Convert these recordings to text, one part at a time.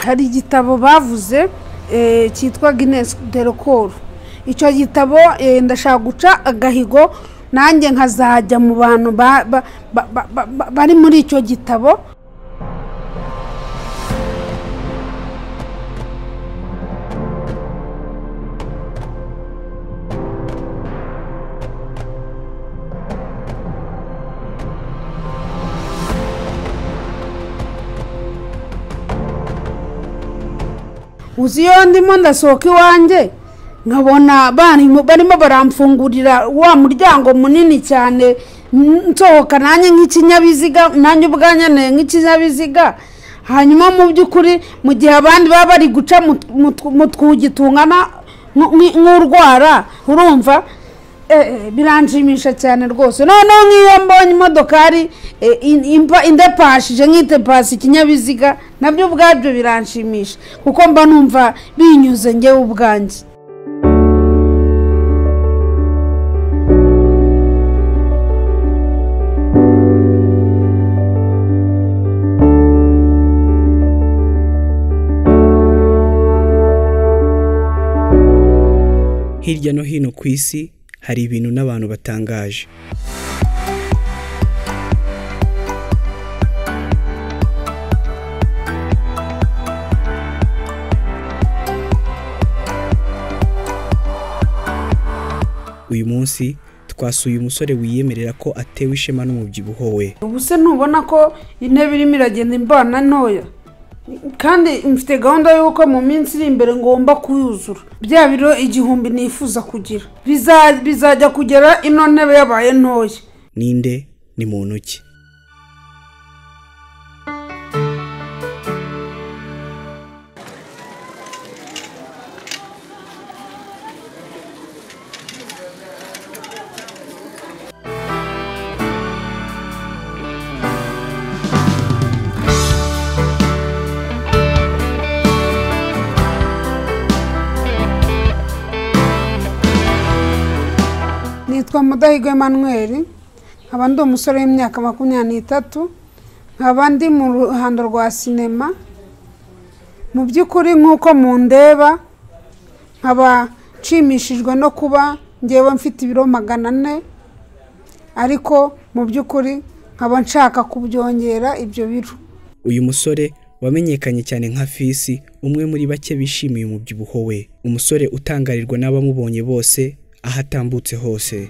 hari igitabo bavuze eh, cyitwa Guinness Delcor icyo gitabo eh, ndashaka guca agahigo nanjye nkazajya mu bantu ba- ba- ba- ba- ba- ba- bari muri icyo gitabo uzi iyo ndimo ndasohoka iwanjye nkabona barimo barimo baramfungurira wa muryango munini cyane n- nsohoka nanjye nk'ikinyabiziga nanjye ubwanyaneye nk'ikinyabiziga hanyuma mu by'ukuri mu gihe abandi baba bari guca mu tw- mu tw- mu twugi tungana nk- nk- nk'urwara urumva Eh, eh, biranshimisha cyane rwose noneho nk'iyo mbonye imodokari eh, in- impa- indepashije nk'itepasi ikinyabiziga nabyo ubwabyo biranshimisha kuko mba numva binyuze ngewe ubwanjye hirya no hino ku isi hari ibintu n'abantu batangaje uyu munsi twasuye umusore wiyemerera ko atewe ishema n'umubyibuho we ubu se ntubona ko intebe irimo iragenda imbana ntoya kandi mfite gahunda y'uko mu minsi iri imbere ngomba kuyuzura bya biro igihumbi nifuza kugira Biza- bizajya kugera ino ntebe yabaye ntoya ninde ni muntu ki nitwa mudahigwa emanuweli nkaba ndi umusore w'imyaka makumyabiri n'itatu nkaba ndi mu ruhando rwa sinema mu by'ukuri nk'uko mundeba nkaba nshimishijwe no kuba ngewe mfite ibiro magana ane ariko mu by'ukuri nkaba nshaka kubyongera ibyo biro uyu musore wamenyekanye cyane nka fisi umwe muri bake bishimiye umubyibuho we umusore utangarirwa n'abamubonye bose aho atambutse hose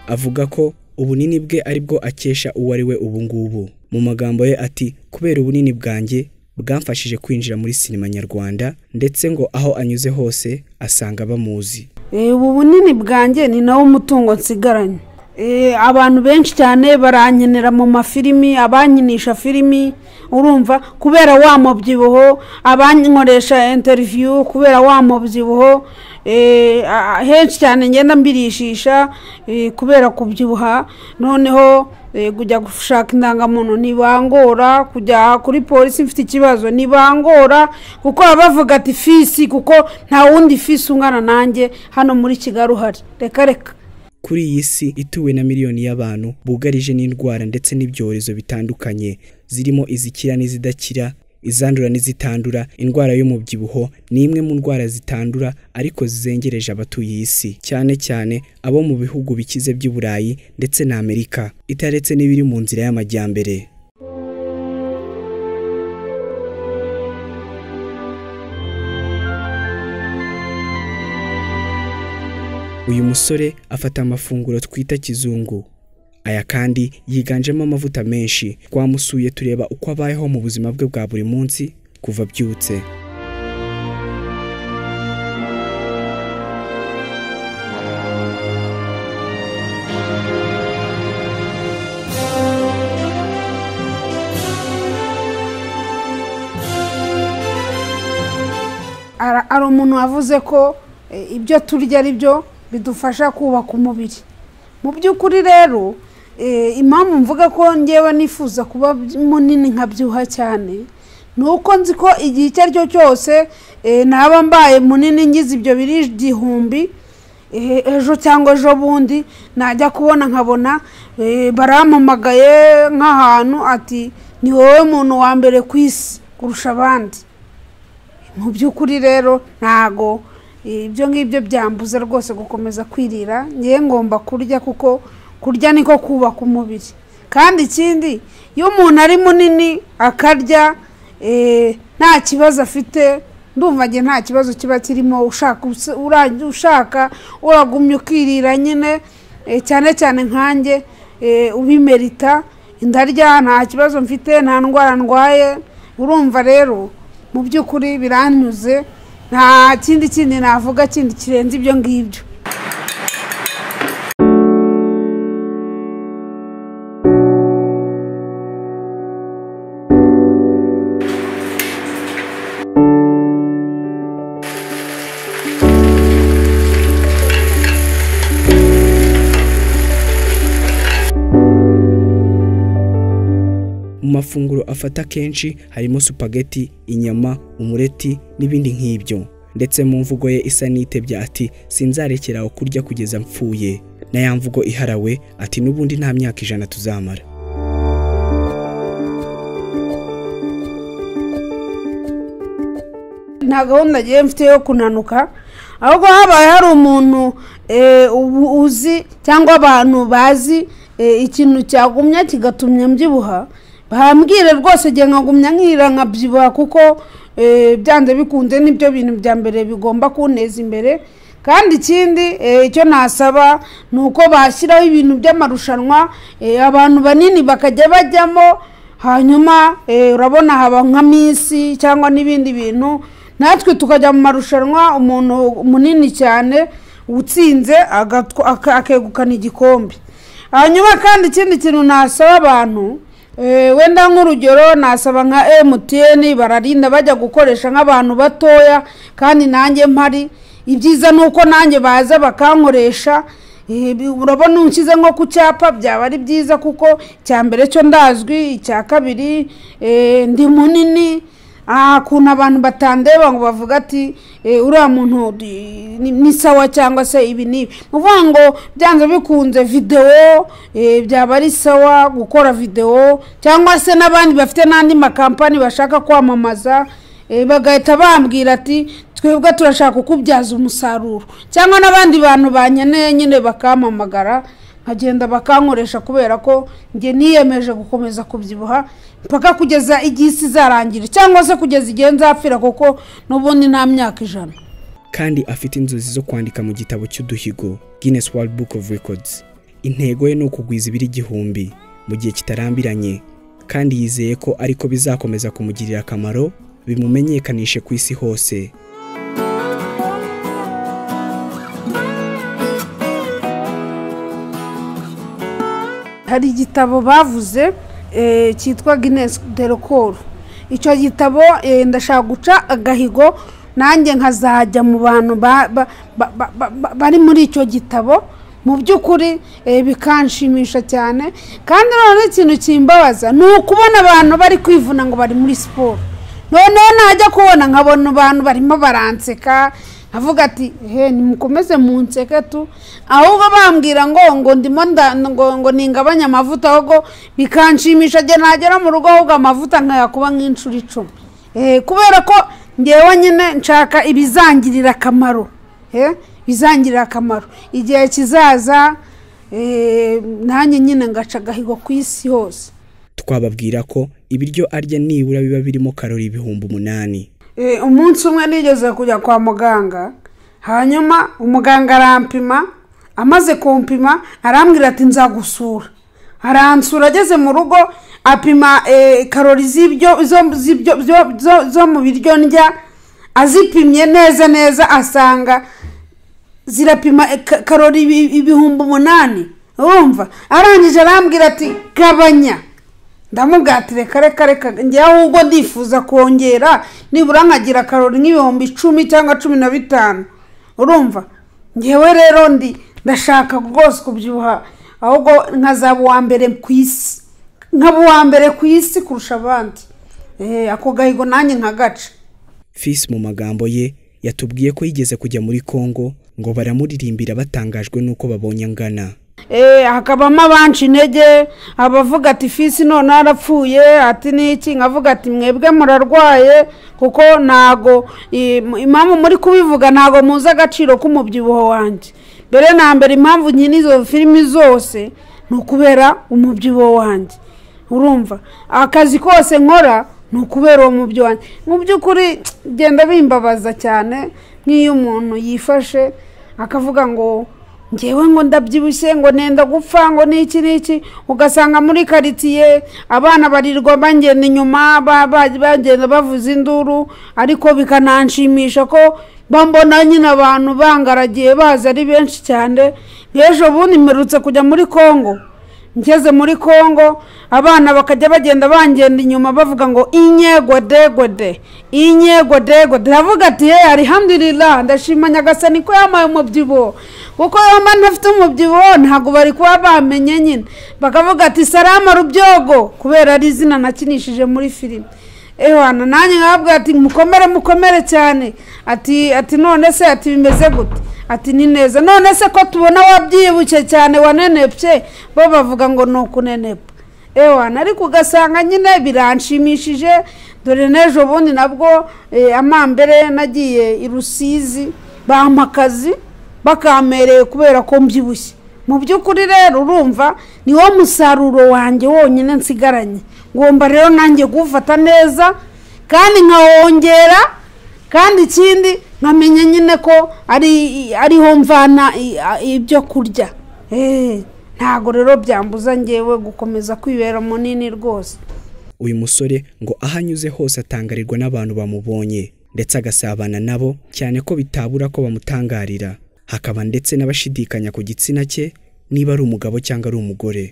avuga ko ubunini bwe aribwo akesha uwo ari we ubu ngubu mu magambo ye ati kubera ubunini bwanjye bwamfashije kwinjira muri sinema nyarwanda ndetse ngo aho anyuze hose asanga bamuzi Eh, ubu bunini bwanjye ni nawo umutungo nsigaranye Eh, abantu benshi cyane barankenera mu mafilimi abankinisha filimi urumva kubera wa mubyibuho abankoresha interiviyu kubera wa mubyibuho Eh, a- a- henshi cyane ngenda mbirishisha eh, kubera kubyibuha noneho eh, kujya gushaka indangamuntu ntibangora kujya kuri polisi mfite ikibazo ntibangora kuko baba bavuga ati fisi kuko nta wundi fisi ungana nanjye hano muri kigali uhari reka reka kuri iyi si ituwe na miliyoni y'abantu bugarije n'indwara ndetse n'ibyorezo bitandukanye zirimo izikira n'izidakira izandura n'izitandura indwara y'umubyibuho ni imwe mu ndwara zitandura ariko zizengereje abatuye iyi si cyane cyane abo mu bihugu bikize by'i burayi ndetse na amerika itaretse n'ibiri mu nzira y'amajyambere uyu musore afata amafunguro twita kizungu aya kandi yiganjemo amavuta menshi twamusuye tureba uko abayeho mu buzima bwe bwa buri munsi kuva abyutse Ara- ari umuntu wavuze ko eh, ibyo turya ari byo bidufasha kubaka umubiri mu by'ukuri rero Eh, impamvu mvuga ko ngewe nifuza kuba munini nkabyibuha cyane ni uko nzi ko igihe icyo ari cyo cyose eh, naba mbaye munini ngize ibyo biri igihumbi eh, ejo cyangwa ejo bundi najya kubona nkabona eh, barampamagaye nk'ahantu ati ni wowe muntu wa mbere ku isi kurusha abandi mu by'ukuri rero ntago eh, ibyo ngibyo byambuze rwose gukomeza kwirira ngewe ngomba kurya kuko kurya niko kubaka umubiri kandi ikindi iyo umuntu ari munini akarya eh, nta kibazo afite ndumva nge nta kibazo kiba kirimo ushaka usi- ura- ushaka uragumya ukirira nyine eh, cyane cyane nkanjye eh, ubimerita ndarya nta kibazo mfite nta ndwara ndwaye urumva rero mu by'ukuri biranyuze nta kindi kindi navuga kindi kirenze ibyo ngibyo mu mafunguro afata kenshi harimo supageti inyama umureti n'ibindi nk'ibyo ndetse mu mvugo ye isa n'itebya ati sinzarekera aho kurya kugeza mpfuye na ya mvugo iharawe ati n'ubundi nta myaka ijana tuzamara nta gahunda ngewe mfite yo kunanuka ahubwo habaye hari umuntu eh, ubu- uzi cyangwa abantu bazi eh, ikintu cyagumya kigatumya mbyibuha bambwire rwose igihe nkagumya nkira nkabyibuha kuko eh, byanze bikunze nibyo bintu bya mbere bigomba kunteza imbere kandi ikindi eh, icyo nasaba ni uko bashyiraho ibintu by'amarushanwa eh, abantu banini bakajya bajyamo hanyuma eh, urabona haba nka minsi cyangwa n'ibindi bintu natwe tukajya mu marushanwa umuntu munini cyane utsinze agatwa- aka- akegukana igikombe hanyuma kandi ikindi kintu nasaba abantu eh, wenda nk'urugero nasaba nka emutiyeni bararinda bajya gukoresha nk'abantu batoya kandi nanjye mpari ibyiza ni uko nanjye baza bakankoresha Eh, bi- urabona unshyize nko ku cyapa byaba ari byiza kuko icya mbere cyo ndazwi icya kabiri eh, ndi munini aha kuntu abantu batandeba ngo bavuga ati eh, uriya muntu di- ni ni sawa cyangwa se ibi n'ibi ni ukuvuga ngo byanze bikunze videwo eh, byaba ari sawa gukora videwo cyangwa se n'abandi bafite n'andi makampani bashaka kwamamaza eh, bagahita bambwira ati twebwe turashaka kukubyaza umusaruro cyangwa n'abandi bantu banyeneye nyine bakampamagara nkagenda bakankoresha kubera ko njye niyemeje gukomeza kubyibuha mpaka kugeza igihe isi izarangira cyangwa se kugeza igihe nzapfira kuko n'ubundi nta myaka ijana kandi afite inzozi zo kwandika mu gitabo cy'uduhigo Guinness World Book of Records intego ye ni ukugwiza ibiro igihumbi mu gihe kitarambiranye kandi yizeye ko ariko bizakomeza kumugirira akamaro bimumenyekanishe ku isi hose hari igitabo bavuze eh, cyitwa Guinness de record icyo gitabo eh, ndashaka guca agahigo nanjye nkazajya mu bantu ba- ba- ba- ba- ba- ba- bari muri icyo gitabo mu by'ukuri eh, bikanshimisha cyane kandi noneho ikintu kimbabaza ni ukubona abantu bari kwivuna ngo bari muri siporo noneho najya kubona nkabona abantu barimo baranseka avuga ati he nimukomeze munseke tu ahubwo bambwira ngo ngo ndimo nda- ngo ngo ningabanye amavuta ahubwo bikanshimisha igihe nagera mu rugo ahubwo amavuta nkayakuba nk'inshuro icumi Eh, kubera ko ngewe nyine nshaka ibizangirira akamaro Eh, bizangirira akamaro igihe kizaza eh, nanjye nyine ngaca agahigo ku isi hose twababwira ko ibiryo arya nibura biba birimo karori ibihumbi umunani Eh, umunsi umwe nigeze kujya kwa muganga hanyuma umuganga arampima amaze kumpima arambwira ati nzagusura aransura ageze mu rugo apima eh, karori z'ibyo zo- z'ibyo- zo- zo- zo mu biryo ndya azipimye neza neza asanga zirapima eh, ka- karori ibi- ibihumbi umunani urumva arangije arambwira ati gabanya ndamubwira ati reka reka reka njyewe ahubwo ndifuza kongera nibura nkagira karori nk'ibihumbi icumi cyangwa cumi na bitanu urumva ngewe rero ndi ndashaka rwose kubyibuha ahubwo nkazaba uwa mbere ku isi nkaba uwa mbere ku isi kurusha abandi Eh, ako gahigo nanjye nkagaca fisi mu magambo ye yatubwiye ko yigeze kujya muri congo ngo baramuririmbira batangajwe n'uko babonye angana Eh, hakabamo abanca intege abavuga ati fisi none arapfuye ati n'iki nkavuga ati mwebwe murarwaye kuko ntago i- impamvu muri kubivuga ntago muzi agaciro k'umubyibuho wanjye mbere na mbere impamvu nyine izo filimi zose ni ukubera umubyibuho wanjye urumva akazi kose nkora ni ukubera uwo mubyi wanjye mu by'ukuri genda bimbabaza cyane nk'iyo umuntu yifashe akavuga ngo ngewe ngo ndabyibushye ngo nenda gupfa ngo n'iki n'iki ugasanga muri karitsiye abana barirwa bagenda inyuma ba- ba- bagenda bavuza induru ariko bikananshimisha ko bambona nyine abantu bangaragiye baza ari benshi cyane nk'ejo bundi mperutse kujya muri kongo ngeze muri kongo abana bakajya bagenda bangenda inyuma bavuga ngo inyegwedegwede inyegwedegwede ndavuga ati ye arihamdurira ndashima nyagasani ko yampaye umubyibuho kuko yomba ntafite umubyibuho ntabwo bari kuba bamenye nyine bakavuga ati salama rubyogo kubera ari izina nakinishije muri filime ehwana nanjye nkababwira ati mukomere mukomere cyane ati ati none se ati bimeze gute ati ni neza none se ko tubona wabyibushye cyane wanenepye bo bavuga ngo ni ukunenepa ehwana ariko ugasanga nyine biranshimishije dore n'ejo bundi nabwo eh, amambere nagiye i rusizi bampa akazi bakampereye kubera ko mbyibushye mu by'ukuri rero urumva niwo musaruro wanjye wonyine nsigaranye ngomba rero nanjye kuwufata neza kandi nkawongera kandi ikindi nkamenya nyine ko ari ariho mvana i- a- ibyo kurya Eh, ntabwo rero byambuza ngewe gukomeza kwibera munini rwose uyu musore ngo aho anyuze hose atangarirwa n'abantu bamubonye ndetse agasabana nabo cyane ko bitabura ko bamutangarira hakaba ndetse n'abashidikanya ku gitsina cye niba ari umugabo cyangwa ari umugore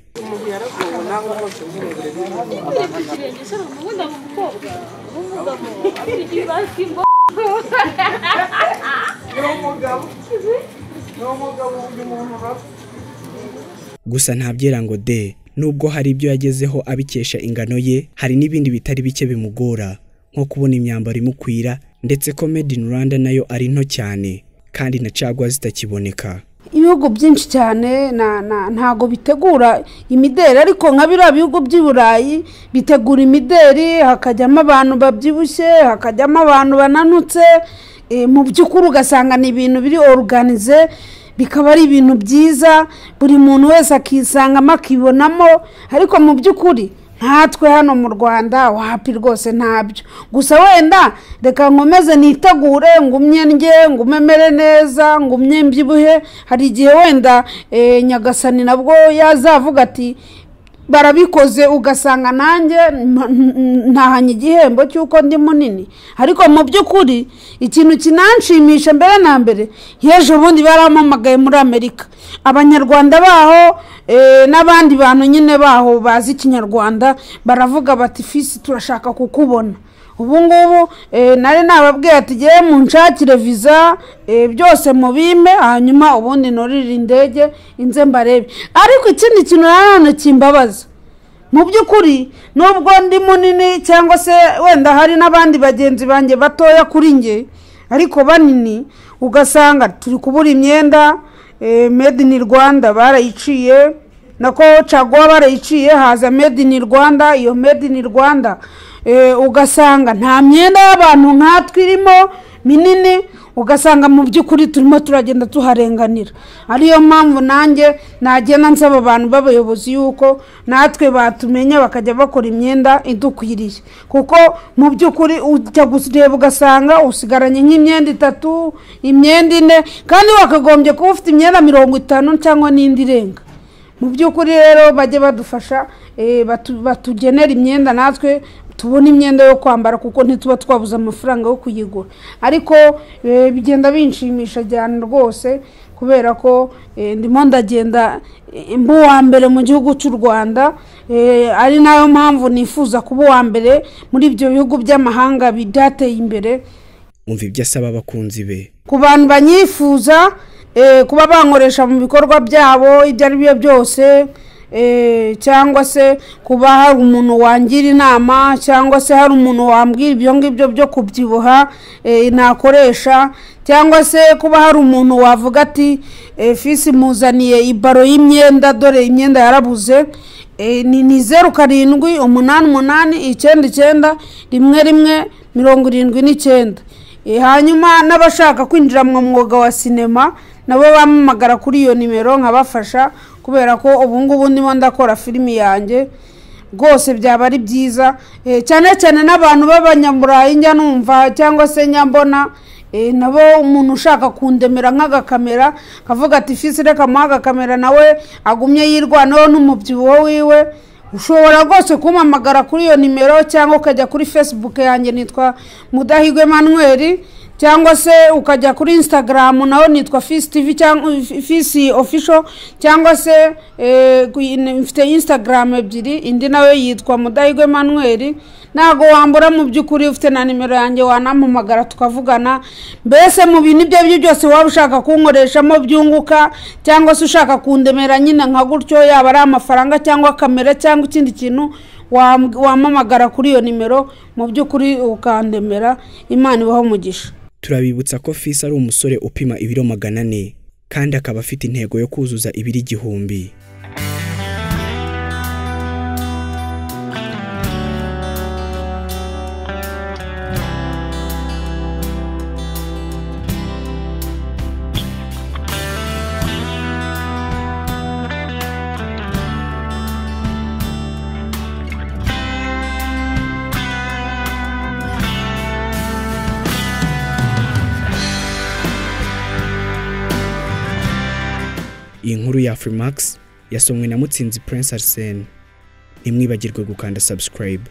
gusa ntabyera ngo de nubwo hari ibyo yagezeho abikesha ingano ye hari n'ibindi bitari bike bimugora nko kubona imyambaro imukwira ndetse ko made in rwanda nayo ari nto cyane kandi na cagwa zitakiboneka ibihugu byinshi cyane na- na- ntago bitegura imideri ariko nka biriya bihugu by'i burayi bitegura imideri hakajyamo abantu babyibushye hakajyamo abantu bananutse eh, mu by'ukuri ugasanga ni ibintu biri oruganize bikaba ari ibintu byiza buri muntu wese akisangamo akibonamo ariko mu by'ukuri nkatwe hano mu rwanda wapi rwose ntabyo gusa wenda reka nkomeze nitegure ngumye ndye ngumemere neza ngumye mbyibuhe hari igihe wenda eh, nyagasani nabwo yazavuga ati barabikoze ugasanga nanjye mpa- n- n- ntahanye igihembo cy'uko ndi munini ariko mu by'ukuri ikintu kinanshimisha mbere na mbere y'ejo bundi barampamagaye muri amerika abanyarwanda baho eh, n'abandi bantu nyine baho bazi ikinyarwanda baravuga bati fisi turashaka kukubona ubu ngubu eh, nari nababwiye ati ngewe munshakire viza eh, byose mubime hanyuma ubundi norire indege inze mbarebe ariko ikindi kintu nanone kimbabaza mu by'ukuri nubwo ndi munini cyangwa se wenda hari n'abandi bagenzi banjye batoya kuri nge ariko banini ugasanga turi kubura imyenda eh, made in rwanda barayiciye nako caguwa barayiciye haza made in rwanda iyo made in rwanda eh, ugasanga nta myenda y'abantu nkatwe irimo minini ugasanga mu by'ukuri turimo turagenda tuharenganira ariyo mpamvu nanjye nagenda nsaba abantu b'abayobozi yuko natwe batumenya bakajya bakora imyenda idukwiriye kuko mu by'ukuri ujya kureba ugasanga usigaranye nk'imyenda itatu imyenda ine kandi wakagombye kuba ufite imyenda mirongo itanu cyangwa n'indi irenga mu by'ukuri rero bajye badufasha eh, batu- batugenera imyenda natwe tubona imyenda yo kwambara kuko ntituba twabuze amafaranga yo kuyigura ariko eh, bigenda binshimisha cyane rwose kubera ko eh, ndimo ndagenda eh, mba uwa mbere mu gihugu cy'u rwanda eh, ari nayo mpamvu nifuza kuba uwa mbere muri ibyo bihugu by'amahanga bi- byateye imbere umva ibyo asaba abakunzi be ku bantu banyifuza eh, kuba bankoresha mu bikorwa byabo ibyo ari byo byose eh, cyangwa se kuba hari umuntu wangira inama cyangwa se hari umuntu wambwira ibyo ngibyo byo kubyibuha eh, nakoresha cyangwa se kuba hari umuntu wavuga ati eh, fisi muzaniye ibaro y'imyenda dore imyenda yarabuze Eh, ni ni zeru karindwi umunani umunani icyenda icyenda rimwe rimwe mirongo irindwi n'icyenda Eh, hanyuma n'abashaka kwinjira mu mwuga wa sinema nabo bamamagara kuri iyo nimero nkabafasha kubera ko ubu ngubu ndimo ndakora filimi yanjye rwose byaba ari byiza Eh, cyane cyane n'abantu b'abanyaburayi njya numva cyangwa se nyambona Eh, nabo umuntu ushaka kundemera nk'agakamera kavuga ati fisi reka muhe agakamera nawe agumye yirwanaho n'umubyibuho wiwe ushobora rwose kumpamagara kuri iyo nimero cyangwa ukajya kuri fesibuke yanjye nitwa mudahigwe Emmanuel cyangwa se ukajya kuri instagram naho nitwa fisi tivi cyangwa fisi ofisho cyangwa se eh, ku- in- mfite instagram ebyiri indi nawe yitwa mudahigwe Emmanuel ntabwo wambura mu by'ukuri ufite na nimero yanjye wanampamagara tukavugana mbese mu bintu ibyo ari byo byose waba ushaka kunkoreshamo byunguka cyangwa se ushaka kundemera nyine nka gutyo yaba ari amafaranga cyangwa kamera cyangwa ikindi kintu wam- wampamagara kuri iyo nimero mu by'ukuri ukandemera imana ibaho umugisha turabibutsa ko fisi ari umusore upima ibiro magana ane kandi akaba afite intego yo kuzuza ibiro igihumbi iyi nkuru ya Freemax yasomwe na Mutsinzi Prince Arsene ntimwibagirwe gukanda subscribe